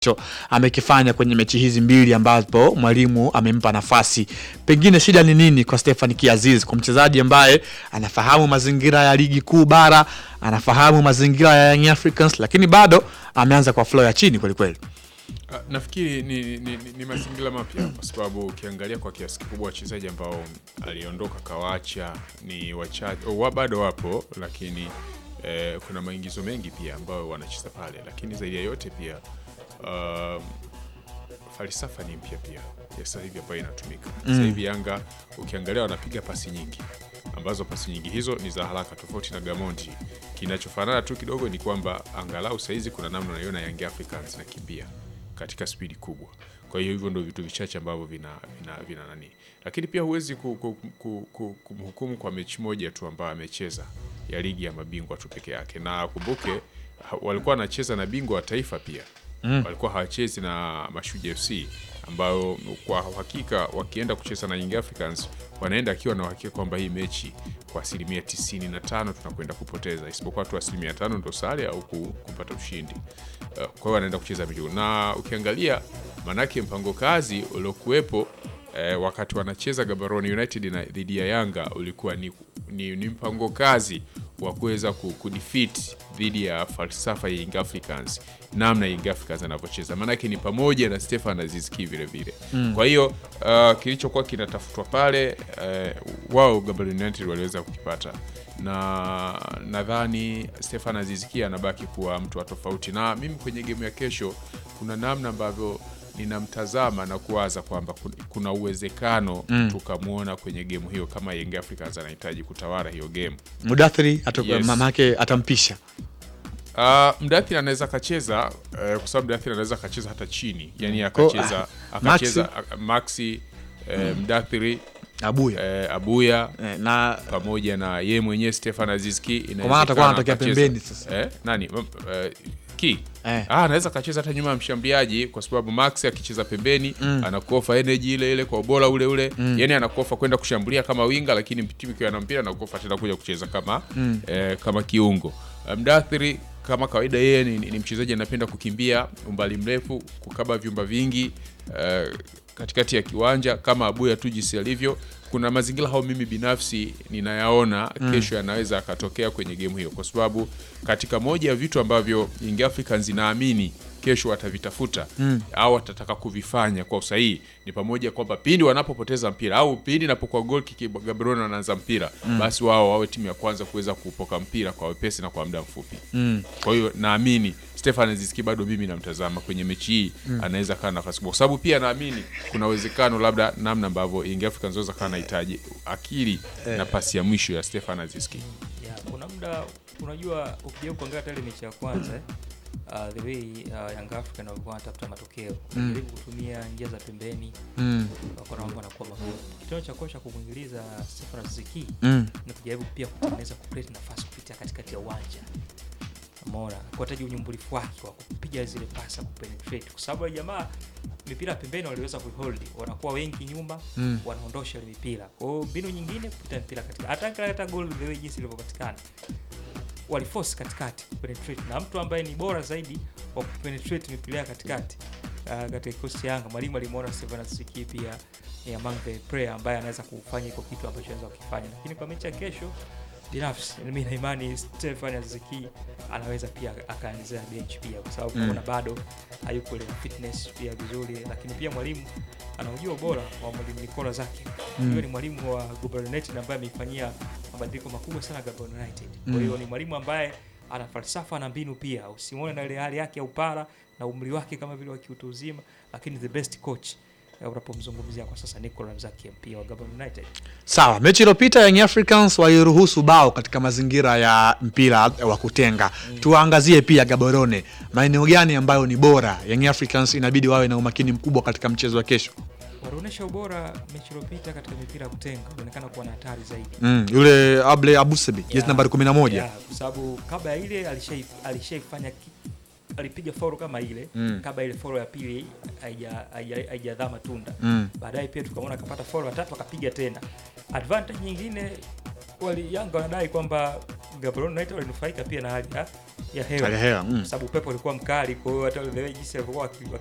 cho amekifanya kwenye mechi hizi mbili ambapo mwalimu amempa nafasi. Pengine shida ni nini kwa Stefan Kiaziz, kwa mchezaji ambaye anafahamu mazingira ya ligi kuu bara, anafahamu mazingira ya Young Africans, lakini bado ameanza kwa flow ya chini kweli kweli. Ah, Nafikiri ni, ni, ni, ni mazingira mapya kwa sababu ukiangalia kwa kiasi kikubwa wachezaji ambao aliondoka kawacha ni wachache, wa bado wapo, lakini eh, kuna maingizo mengi pia ambayo wanacheza pale, lakini zaidi ya yote pia um, falsafa ni mpya pia ya sasa hivi ambayo inatumika sasa hivi. Yanga ukiangalia wanapiga pasi nyingi ambazo pasi nyingi hizo ni za haraka, tofauti na Gamondi. Kinachofanana tu kidogo ni kwamba angalau saizi kuna namna unaiona Young Africans nakimbia katika spidi kubwa. Kwa hiyo hivyo ndio vitu vichache ambavyo vina, vina, vina nani, lakini pia huwezi ku, ku, ku, ku, kumhukumu kwa mechi moja tu ambayo amecheza ya ligi ya mabingwa tu peke yake, na kumbuke ha- walikuwa wanacheza na bingwa wa taifa pia walikuwa hawachezi na Mashujaa FC ambayo kwa uhakika wakienda kucheza na Young Africans wanaenda akiwa na uhakika kwamba hii mechi kwa asilimia tisini na tano tunakwenda kupoteza, isipokuwa tu asilimia tano ndo sare au ku- kupata ushindi. Uh, Kwa hiyo wanaenda kucheza mechi na ukiangalia manake mpango kazi uliokuwepo eh, wakati wanacheza Gaborone United na dhidi ya Yanga ulikuwa ni, ni, ni mpango kazi wa kuweza ku- kudefeat dhidi ya falsafa ya Young Africans, namna Young Africans anavyocheza, maanake ni pamoja na Stefan Aziz Ki vile vile. Kwa hiyo uh, kilichokuwa kinatafutwa pale uh, wao Gaborone United waliweza kukipata, na nadhani Stefan Aziz Ki anabaki kuwa mtu wa tofauti, na mimi kwenye gemu ya kesho kuna namna ambavyo ninamtazama na kuwaza kwamba kun- kuna uwezekano tukamwona kwenye gemu hiyo kama Young Africans anahitaji kutawala hiyo gemu. Mudathiri atu- Yes. mama yake atampisha Uh, Mdathiri anaweza akacheza uh, kwa sababu Mdathiri anaweza akacheza hata chini, yani Ko- akacheza ah, akacheza a- Maxi uh, Mdathiri Abuya uh, Abuya eh, na pamoja na ye mwenyewe Stefan Azizki Kwa maana atakuwa anatokea pembeni sasa. eh, nani uh, ki Eh. ah, anaweza akacheza hata nyuma ya mshambuliaji kwa sababu Max akicheza pembeni anakuofa energy ile ile kwa ubora ule ule yani anakuofa kwenda kushambulia kama winga, lakini timu ikiwa na mpira anakuofa tena kuja kucheza kama eh, kama kiungo. Mdathiri kama kawaida yeye ni, ni mchezaji anapenda kukimbia umbali mrefu, kukaba vyumba vingi eh, katikati ya kiwanja kama Abuya tu jinsi alivyo. Kuna mazingira hao mimi binafsi ninayaona kesho yanaweza akatokea kwenye gemu hiyo, kwa sababu katika moja ya vitu ambavyo Young Africans inaamini kesho watavitafuta au watataka kuvifanya kwa usahihi ni pamoja kwamba pindi wanapopoteza mpira au pindi inapokuwa gol kiki Gaborone wanaanza mpira basi wao wawe timu ya kwanza kuweza kupoka mpira kwa wepesi na kwa muda mfupi. Kwa hiyo naamini Stefan Aziski bado mimi namtazama kwenye mechi hii anaweza kaa nafasi kubwa, kwa sababu pia naamini kuna uwezekano labda namna ambavyo Young Africans wanaweza kaa nahitaji akili na pasi ya mwisho ya Stefan Aziski. Yeah, kuna muda unajua ukijaribu kuangalia hata ile mechi ya kwanza eh, uh, the way uh, Young African walikuwa wanatafuta matokeo jaribu kutumia njia za pembeni mm, wakaona mambo yanakuwa magumu. Kitendo cha kocha kumwingiliza Stefan Ziki mm, ni kujaribu pia kutengeneza kucreate nafasi kupitia katikati ya uwanja Umeona kuhitaji unyumbulifu wake wa kupiga zile pasa kupenetrate, kwa sababu wale jamaa mipira pembeni waliweza kuhold, wanakuwa wengi nyuma Mm. wanaondosha ile mipira. Kwa hiyo mbinu nyingine kupita mpira katika hata hata goal the way jinsi ilivyopatikana waliforce katikati kupenetrate, na mtu ambaye ni bora zaidi wa kupenetrate mipira ya katikati uh, katika kikosi cha Yanga, mwalimu alimuona Steven Aziki pia ni among the player ambaye anaweza kufanya iko kitu ambacho anaweza kukifanya, lakini kwa mechi ya kesho binafsi mimi na imani Stefan Aziki anaweza pia akaanzia bench pia, kwa sababu Mm. mm. bado hayuko ile fitness pia vizuri, lakini pia mwalimu anaujua ubora wa mwalimu Nicola zake Mm. huyo ni mwalimu wa Gaborone United ambaye ameifanyia mabadiliko makubwa sana Gaborone United. Kwa Mm. hiyo ni mwalimu ambaye ana falsafa na mbinu pia, usimuone na ile hali yake ya upara na umri wake kama vile wa kiutu uzima, lakini the best coach eh, unapomzungumzia kwa sasa Nicola Mzaki pia wa Gaborone United. sawa. Mechi iliyopita Young Africans waliruhusu bao katika mazingira ya mpira wa kutenga. Tuwaangazie pia Gaborone, maeneo gani ambayo ni bora Young Africans inabidi wawe na umakini mkubwa katika mchezo wa kesho. Walionyesha ubora mechi iliyopita katika mipira ya kutenga, inaonekana kuwa na hatari zaidi. Mm, yule Able Abusebi jezi Yeah. nambari 11 Yeah, kwa sababu kabla ya ile alishai- alishaifanya ki- alipiga foro kama ile Mm. kabla ile foro ya pili haija- haija- haijadhaa matunda Mm. baadaye pia tukamwona akapata foro ya tatu akapiga tena advantage nyingine wali Yanga wanadai kwamba Gaborone United walinufaika pia na hali ya ya hewa Hali ya hewa, mm. kwa sababu upepo ulikuwa mkali, kwa hiyo hata the way jinsi walivyokuwa waki-